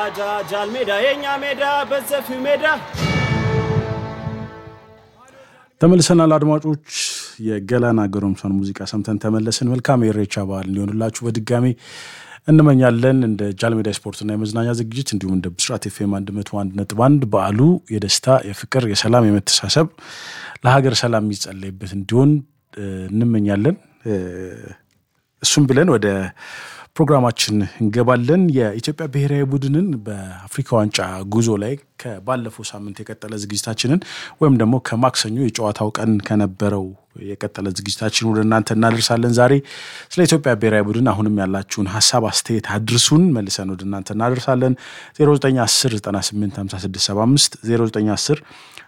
ጃል ሜዳ የኛ ሜዳ በሰፊው ሜዳ ተመልሰናል አድማጮች። የገላና ገሮምሳን ሙዚቃ ሰምተን ተመለስን። መልካም የኢሬቻ በዓል እንዲሆንላችሁ በድጋሚ እንመኛለን። እንደ ጃልሜዳ ስፖርትና የመዝናኛ ዝግጅት እንዲሁም እንደ ብስራት ኤፍኤም አንድ መቶ አንድ ነጥብ አንድ በዓሉ የደስታ የፍቅር፣ የሰላም፣ የመተሳሰብ ለሀገር ሰላም የሚጸለይበት እንዲሆን እንመኛለን። እሱም ብለን ወደ ፕሮግራማችን እንገባለን። የኢትዮጵያ ብሔራዊ ቡድንን በአፍሪካ ዋንጫ ጉዞ ላይ ከባለፈው ሳምንት የቀጠለ ዝግጅታችንን ወይም ደግሞ ከማክሰኞ የጨዋታው ቀን ከነበረው የቀጠለ ዝግጅታችን ወደ እናንተ እናደርሳለን። ዛሬ ስለ ኢትዮጵያ ብሔራዊ ቡድን አሁንም ያላችሁን ሀሳብ አስተያየት አድርሱን፣ መልሰን ወደ እናንተ እናደርሳለን። 0910985675 0910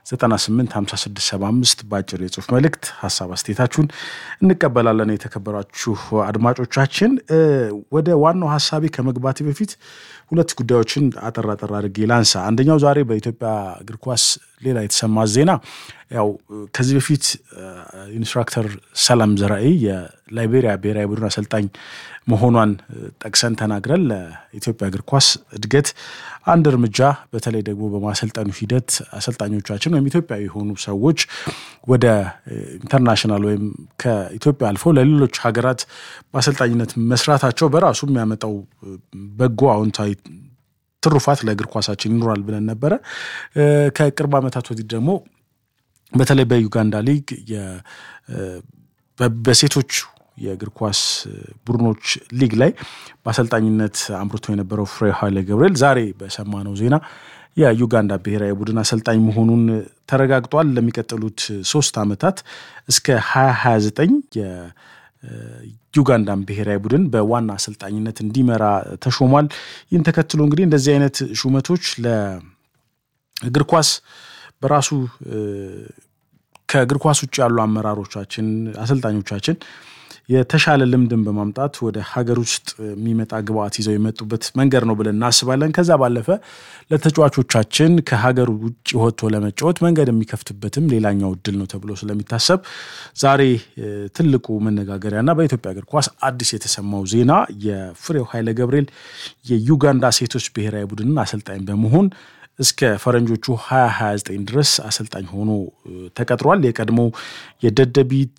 985675 በአጭር የጽሁፍ መልእክት ሀሳብ አስተያየታችሁን እንቀበላለን። የተከበራችሁ አድማጮቻችን ወደ ዋናው ሀሳቤ ከመግባቴ በፊት ሁለት ጉዳዮችን አጠር አጠር አድርጌ ላንሳ። አንደኛው ዛሬ በኢትዮጵያ እግር ኳስ ሌላ የተሰማ ዜና ያው ከዚህ በፊት ኢንስትራክተር ሰላም ዘራኢ የላይቤሪያ ብሔራዊ ቡድን አሰልጣኝ መሆኗን ጠቅሰን ተናግረን ለኢትዮጵያ እግር ኳስ እድገት አንድ እርምጃ በተለይ ደግሞ በማሰልጠኑ ሂደት አሰልጣኞቻችን ወይም ኢትዮጵያዊ የሆኑ ሰዎች ወደ ኢንተርናሽናል ወይም ከኢትዮጵያ አልፎ ለሌሎች ሀገራት በአሰልጣኝነት መስራታቸው በራሱ የሚያመጣው በጎ አዎንታዊ ትሩፋት ለእግር ኳሳችን ይኖራል ብለን ነበረ። ከቅርብ ዓመታት ወዲህ ደግሞ በተለይ በዩጋንዳ ሊግ በሴቶች የእግር ኳስ ቡድኖች ሊግ ላይ በአሰልጣኝነት አምርቶ የነበረው ፍሬ ኃይለ ገብርኤል ዛሬ በሰማነው ዜና የዩጋንዳ ብሔራዊ ቡድን አሰልጣኝ መሆኑን ተረጋግጧል። ለሚቀጥሉት ሶስት ዓመታት እስከ 2029 የዩጋንዳን ብሔራዊ ቡድን በዋና አሰልጣኝነት እንዲመራ ተሾሟል። ይህን ተከትሎ እንግዲህ እንደዚህ አይነት ሹመቶች ለእግር ኳስ በራሱ ከእግር ኳስ ውጭ ያሉ አመራሮቻችን፣ አሰልጣኞቻችን የተሻለ ልምድን በማምጣት ወደ ሀገር ውስጥ የሚመጣ ግብአት ይዘው የመጡበት መንገድ ነው ብለን እናስባለን። ከዛ ባለፈ ለተጫዋቾቻችን ከሀገር ውጭ ወጥቶ ለመጫወት መንገድ የሚከፍትበትም ሌላኛው እድል ነው ተብሎ ስለሚታሰብ ዛሬ ትልቁ መነጋገሪያና በኢትዮጵያ እግር ኳስ አዲስ የተሰማው ዜና የፍሬው ኃይለ ገብርኤል የዩጋንዳ ሴቶች ብሔራዊ ቡድንን አሰልጣኝ በመሆን እስከ ፈረንጆቹ 2029 ድረስ አሰልጣኝ ሆኖ ተቀጥሯል። የቀድሞ የደደቢት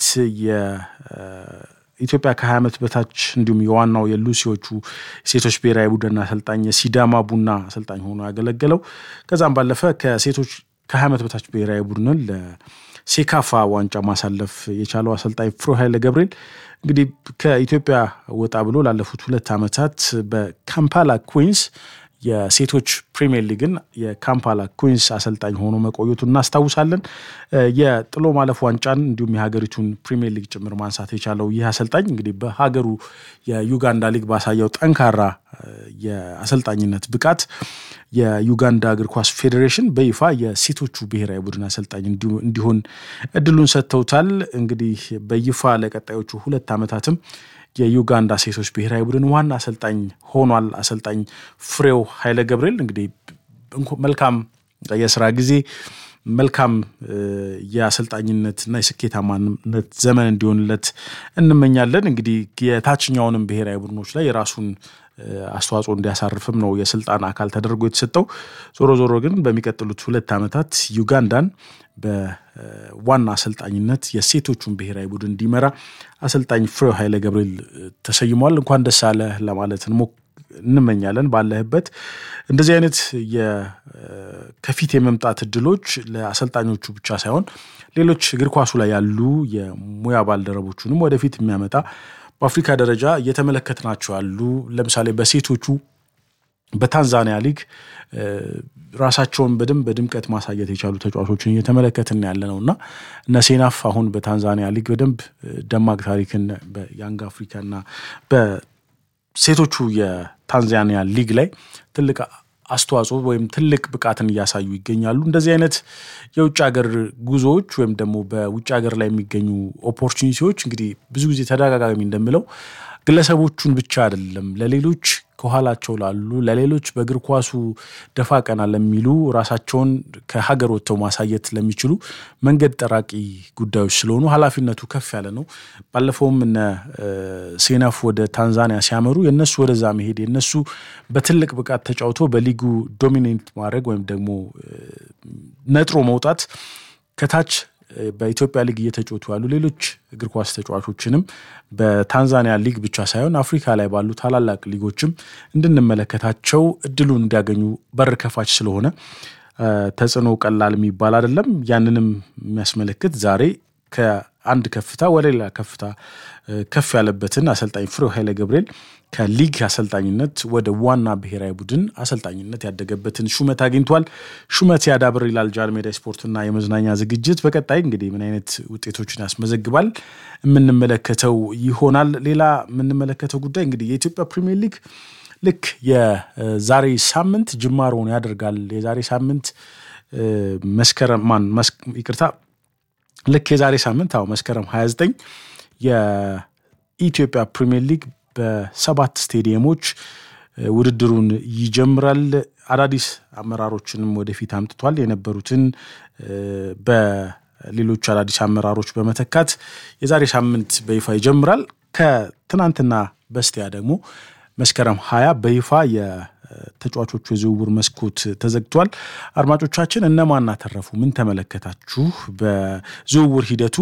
የኢትዮጵያ ከ20 ዓመት በታች እንዲሁም የዋናው የሉሲዎቹ ሴቶች ብሔራዊ ቡድን አሰልጣኝ የሲዳማ ቡና አሰልጣኝ ሆኖ ያገለገለው ከዛም ባለፈ ከሴቶች ከ20 ዓመት በታች ብሔራዊ ቡድንን ለሴካፋ ዋንጫ ማሳለፍ የቻለው አሰልጣኝ ፍሬው ኃይለ ገብርኤል እንግዲህ ከኢትዮጵያ ወጣ ብሎ ላለፉት ሁለት ዓመታት በካምፓላ ኩዊንስ የሴቶች ፕሪሚየር ሊግን የካምፓላ ኩዊንስ አሰልጣኝ ሆኖ መቆየቱ እናስታውሳለን። የጥሎ ማለፍ ዋንጫን እንዲሁም የሀገሪቱን ፕሪሚየር ሊግ ጭምር ማንሳት የቻለው ይህ አሰልጣኝ እንግዲህ በሀገሩ የዩጋንዳ ሊግ ባሳየው ጠንካራ የአሰልጣኝነት ብቃት የዩጋንዳ እግር ኳስ ፌዴሬሽን በይፋ የሴቶቹ ብሔራዊ ቡድን አሰልጣኝ እንዲሆን እድሉን ሰጥተውታል። እንግዲህ በይፋ ለቀጣዮቹ ሁለት ዓመታትም የዩጋንዳ ሴቶች ብሔራዊ ቡድን ዋና አሰልጣኝ ሆኗል። አሰልጣኝ ፍሬው ኃይለ ገብርኤል እንግዲህ መልካም የስራ ጊዜ መልካም የአሰልጣኝነትና የስኬታማነት ዘመን እንዲሆንለት እንመኛለን። እንግዲህ የታችኛውንም ብሔራዊ ቡድኖች ላይ የራሱን አስተዋጽኦ እንዲያሳርፍም ነው የስልጣን አካል ተደርጎ የተሰጠው። ዞሮ ዞሮ ግን በሚቀጥሉት ሁለት ዓመታት ዩጋንዳን በዋና አሰልጣኝነት የሴቶቹን ብሔራዊ ቡድን እንዲመራ አሰልጣኝ ፍሬው ኃይለ ገብርኤል ተሰይሟል። እንኳን ደስ አለ ለማለት እንመኛለን። ባለህበት እንደዚህ አይነት ከፊት የመምጣት እድሎች ለአሰልጣኞቹ ብቻ ሳይሆን ሌሎች እግር ኳሱ ላይ ያሉ የሙያ ባልደረቦቹንም ወደፊት የሚያመጣ በአፍሪካ ደረጃ እየተመለከትናቸው ያሉ ለምሳሌ በሴቶቹ በታንዛኒያ ሊግ ራሳቸውን በደንብ በድምቀት ማሳየት የቻሉ ተጫዋቾችን እየተመለከትን ያለ ነው እና እነ ሴናፍ አሁን በታንዛኒያ ሊግ በደንብ ደማቅ ታሪክን በያንግ አፍሪካና በሴቶቹ የታንዛኒያ ሊግ ላይ ትልቅ አስተዋጽኦ ወይም ትልቅ ብቃትን እያሳዩ ይገኛሉ። እንደዚህ አይነት የውጭ ሀገር ጉዞዎች ወይም ደግሞ በውጭ ሀገር ላይ የሚገኙ ኦፖርቹኒቲዎች እንግዲህ ብዙ ጊዜ ተደጋጋሚ እንደምለው ግለሰቦቹን ብቻ አይደለም ለሌሎች ከኋላቸው ላሉ ለሌሎች በእግር ኳሱ ደፋ ቀና ለሚሉ ራሳቸውን ከሀገር ወጥተው ማሳየት ለሚችሉ መንገድ ጠራቂ ጉዳዮች ስለሆኑ ኃላፊነቱ ከፍ ያለ ነው። ባለፈውም እነ ሴናፍ ወደ ታንዛኒያ ሲያመሩ የነሱ ወደዛ መሄድ የነሱ በትልቅ ብቃት ተጫውቶ በሊጉ ዶሚኔት ማድረግ ወይም ደግሞ ነጥሮ መውጣት ከታች በኢትዮጵያ ሊግ እየተጫወቱ ያሉ ሌሎች እግር ኳስ ተጫዋቾችንም በታንዛኒያ ሊግ ብቻ ሳይሆን አፍሪካ ላይ ባሉ ታላላቅ ሊጎችም እንድንመለከታቸው እድሉን እንዲያገኙ በር ከፋች ስለሆነ ተጽዕኖ ቀላል የሚባል አይደለም። ያንንም የሚያስመለክት ዛሬ ከአንድ ከፍታ ወደ ሌላ ከፍታ ከፍ ያለበትን አሰልጣኝ ፍሬው ኃይለ ገብርኤል ከሊግ አሰልጣኝነት ወደ ዋና ብሔራዊ ቡድን አሰልጣኝነት ያደገበትን ሹመት አግኝቷል። ሹመት ያዳብር ይላል ጃንሜዳ ስፖርትና የመዝናኛ ዝግጅት። በቀጣይ እንግዲህ ምን አይነት ውጤቶችን ያስመዘግባል የምንመለከተው ይሆናል። ሌላ የምንመለከተው ጉዳይ እንግዲህ የኢትዮጵያ ፕሪሚየር ሊግ ልክ የዛሬ ሳምንት ጅማሮውን ያደርጋል። የዛሬ ሳምንት መስከረም ማን ይቅርታ ልክ የዛሬ ሳምንት አዎ መስከረም 29 የኢትዮጵያ ፕሪሚየር ሊግ በሰባት ስቴዲየሞች ውድድሩን ይጀምራል። አዳዲስ አመራሮችንም ወደፊት አምጥቷል። የነበሩትን በሌሎች አዳዲስ አመራሮች በመተካት የዛሬ ሳምንት በይፋ ይጀምራል። ከትናንትና በስቲያ ደግሞ መስከረም ሀያ በይፋ የተጫዋቾቹ የዝውውር መስኮት ተዘግቷል። አድማጮቻችን እነማን አተረፉ? ምን ተመለከታችሁ? በዝውውር ሂደቱ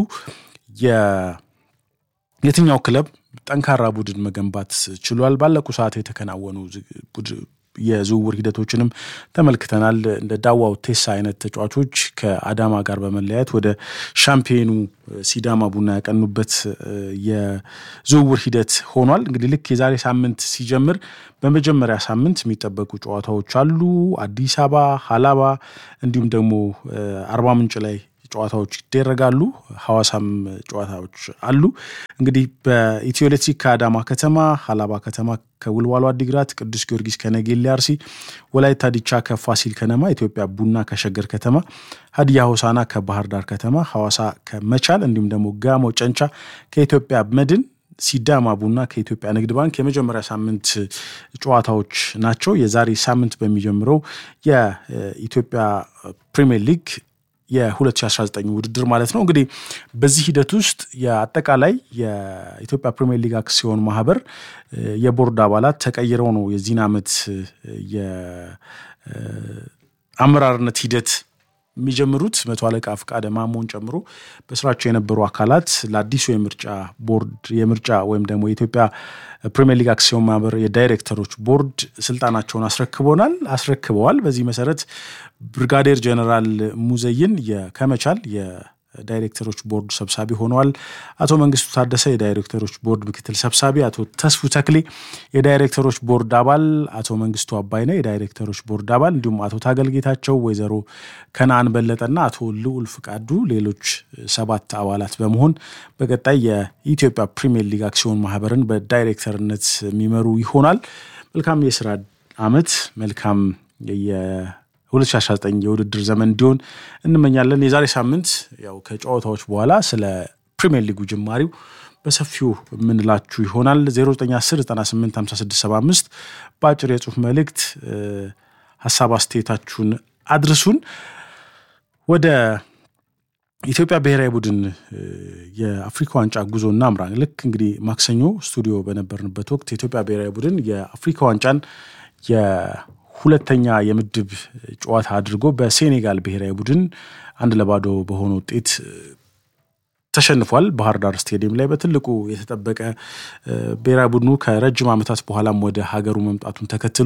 የትኛው ክለብ ጠንካራ ቡድን መገንባት ችሏል? ባለቁ ሰዓት የተከናወኑ የዝውውር ሂደቶችንም ተመልክተናል። እንደ ዳዋው ቴሳ አይነት ተጫዋቾች ከአዳማ ጋር በመለያየት ወደ ሻምፒዮኑ ሲዳማ ቡና ያቀኑበት የዝውውር ሂደት ሆኗል። እንግዲህ ልክ የዛሬ ሳምንት ሲጀምር በመጀመሪያ ሳምንት የሚጠበቁ ጨዋታዎች አሉ። አዲስ አበባ፣ ሀላባ እንዲሁም ደግሞ አርባ ምንጭ ላይ ጨዋታዎች ይደረጋሉ። ሐዋሳም ጨዋታዎች አሉ። እንግዲህ በኢትዮ ኤሌክትሪክ ከአዳማ ከተማ፣ ሀላባ ከተማ ከውልዋሎ አዲግራት፣ ቅዱስ ጊዮርጊስ ከነጌሌ አርሲ፣ ወላይታ ዲቻ ከፋሲል ከነማ፣ ኢትዮጵያ ቡና ከሸገር ከተማ፣ ሀዲያ ሆሳና ከባህር ዳር ከተማ፣ ሐዋሳ ከመቻል እንዲሁም ደግሞ ጋሞ ጨንቻ ከኢትዮጵያ መድን ሲዳማ ቡና ከኢትዮጵያ ንግድ ባንክ የመጀመሪያ ሳምንት ጨዋታዎች ናቸው። የዛሬ ሳምንት በሚጀምረው የኢትዮጵያ ፕሪሚየር ሊግ የ2019 ውድድር ማለት ነው። እንግዲህ በዚህ ሂደት ውስጥ የአጠቃላይ የኢትዮጵያ ፕሪሚየር ሊግ አክሲዮን ማህበር የቦርድ አባላት ተቀይረው ነው የዚህን ዓመት የአመራርነት ሂደት የሚጀምሩት መቶ አለቃ ፍቃደ ማሞን ጨምሮ በስራቸው የነበሩ አካላት ለአዲሱ የምርጫ ቦርድ የምርጫ ወይም ደግሞ የኢትዮጵያ ፕሪሚየር ሊግ አክሲዮን ማህበር የዳይሬክተሮች ቦርድ ስልጣናቸውን አስረክቦናል አስረክበዋል። በዚህ መሰረት ብርጋዴር ጀነራል ሙዘይን ከመቻል ዳይሬክተሮች ቦርድ ሰብሳቢ ሆነዋል። አቶ መንግስቱ ታደሰ የዳይሬክተሮች ቦርድ ምክትል ሰብሳቢ፣ አቶ ተስፉ ተክሌ የዳይሬክተሮች ቦርድ አባል፣ አቶ መንግስቱ አባይነ የዳይሬክተሮች ቦርድ አባል እንዲሁም አቶ ታገልጌታቸው፣ ወይዘሮ ከነአን በለጠና አቶ ልዑል ፍቃዱ ሌሎች ሰባት አባላት በመሆን በቀጣይ የኢትዮጵያ ፕሪሚየር ሊግ አክሲዮን ማህበርን በዳይሬክተርነት የሚመሩ ይሆናል። መልካም የስራ አመት መልካም 2019 የውድድር ዘመን እንዲሆን እንመኛለን። የዛሬ ሳምንት ያው ከጨዋታዎች በኋላ ስለ ፕሪሚየር ሊጉ ጅማሪው በሰፊው የምንላችሁ ይሆናል። 0910985675 በአጭር የጽሁፍ መልእክት ሀሳብ አስተያየታችሁን አድርሱን። ወደ ኢትዮጵያ ብሔራዊ ቡድን የአፍሪካ ዋንጫ ጉዞ እናምራ። ልክ እንግዲህ ማክሰኞ ስቱዲዮ በነበርንበት ወቅት የኢትዮጵያ ብሔራዊ ቡድን የአፍሪካ ዋንጫን ሁለተኛ የምድብ ጨዋታ አድርጎ በሴኔጋል ብሔራዊ ቡድን አንድ ለባዶ በሆነ ውጤት ተሸንፏል። ባህር ዳር ስቴዲየም ላይ በትልቁ የተጠበቀ ብሔራዊ ቡድኑ ከረጅም ዓመታት በኋላም ወደ ሀገሩ መምጣቱን ተከትሎ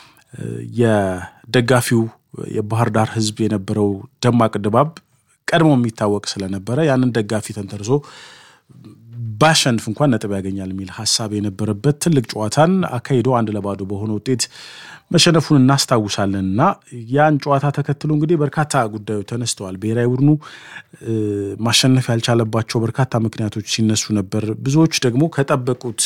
የደጋፊው የባህር ዳር ሕዝብ የነበረው ደማቅ ድባብ ቀድሞ የሚታወቅ ስለነበረ ያንን ደጋፊ ተንተርሶ ባሸንፍ እንኳን ነጥብ ያገኛል የሚል ሀሳብ የነበረበት ትልቅ ጨዋታን አካሂዶ አንድ ለባዶ በሆነ ውጤት መሸነፉን እናስታውሳለን እና ያን ጨዋታ ተከትሎ እንግዲህ በርካታ ጉዳዮች ተነስተዋል። ብሔራዊ ቡድኑ ማሸነፍ ያልቻለባቸው በርካታ ምክንያቶች ሲነሱ ነበር። ብዙዎች ደግሞ ከጠበቁት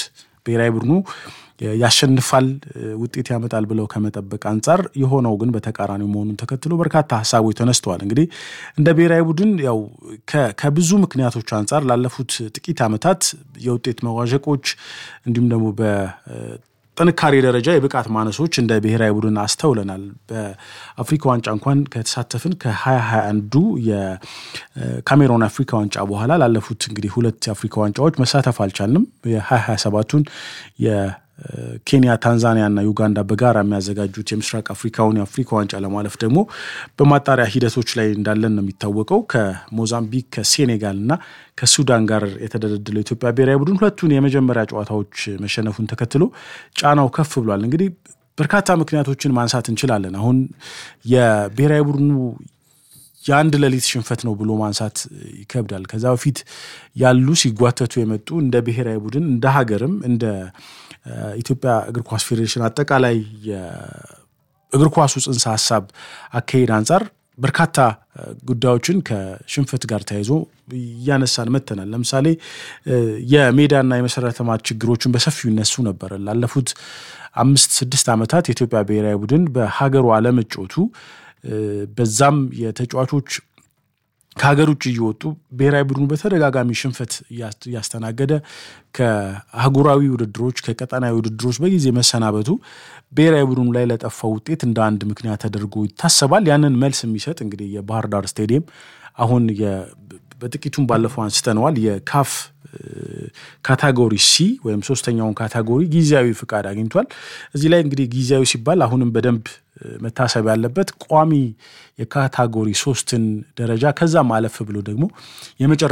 ብሔራዊ ቡድኑ ያሸንፋል፣ ውጤት ያመጣል ብለው ከመጠበቅ አንጻር የሆነው ግን በተቃራኒ መሆኑን ተከትሎ በርካታ ሀሳቦች ተነስተዋል። እንግዲህ እንደ ብሔራዊ ቡድን ያው ከብዙ ምክንያቶች አንጻር ላለፉት ጥቂት ዓመታት የውጤት መዋዠቆች እንዲሁም ደግሞ በጥንካሬ ደረጃ የብቃት ማነሶች እንደ ብሔራዊ ቡድን አስተውለናል። በአፍሪካ ዋንጫ እንኳን ከተሳተፍን ከ2021ዱ የካሜሮን አፍሪካ ዋንጫ በኋላ ላለፉት እንግዲህ ሁለት የአፍሪካ ዋንጫዎች መሳተፍ አልቻልንም። የ2027ቱን ኬንያ፣ ታንዛኒያ እና ዩጋንዳ በጋራ የሚያዘጋጁት የምስራቅ አፍሪካውን የአፍሪካ ዋንጫ ለማለፍ ደግሞ በማጣሪያ ሂደቶች ላይ እንዳለን ነው የሚታወቀው። ከሞዛምቢክ ከሴኔጋል እና ከሱዳን ጋር የተደለደለው የኢትዮጵያ ብሔራዊ ቡድን ሁለቱን የመጀመሪያ ጨዋታዎች መሸነፉን ተከትሎ ጫናው ከፍ ብሏል። እንግዲህ በርካታ ምክንያቶችን ማንሳት እንችላለን። አሁን የብሔራዊ ቡድኑ የአንድ ሌሊት ሽንፈት ነው ብሎ ማንሳት ይከብዳል። ከዛ በፊት ያሉ ሲጓተቱ የመጡ እንደ ብሔራዊ ቡድን እንደ ሀገርም እንደ ኢትዮጵያ እግር ኳስ ፌዴሬሽን አጠቃላይ የእግር ኳሱ ጽንሰ ሀሳብ አካሄድ አንጻር በርካታ ጉዳዮችን ከሽንፈት ጋር ተያይዞ እያነሳን መተናል። ለምሳሌ የሜዳና የመሰረተ ልማት ችግሮችን በሰፊው ይነሱ ነበር። ላለፉት አምስት ስድስት ዓመታት የኢትዮጵያ ብሔራዊ ቡድን በሀገሩ አለመጫወቱ በዛም የተጫዋቾች ከሀገር ውጭ እየወጡ ብሔራዊ ቡድኑ በተደጋጋሚ ሽንፈት እያስተናገደ ከአህጉራዊ ውድድሮች ከቀጠናዊ ውድድሮች በጊዜ መሰናበቱ ብሔራዊ ቡድኑ ላይ ለጠፋው ውጤት እንደ አንድ ምክንያት ተደርጎ ይታሰባል። ያንን መልስ የሚሰጥ እንግዲህ የባህር ዳር ስቴዲየም አሁን በጥቂቱም ባለፈው አንስተነዋል የካፍ ካታጎሪ ሲ ወይም ሶስተኛውን ካታጎሪ ጊዜያዊ ፍቃድ አግኝቷል። እዚህ ላይ እንግዲህ ጊዜያዊ ሲባል አሁንም በደንብ መታሰብ ያለበት ቋሚ የካታጎሪ ሶስትን ደረጃ ከዛም አለፍ ብሎ ደግሞ የመጨረ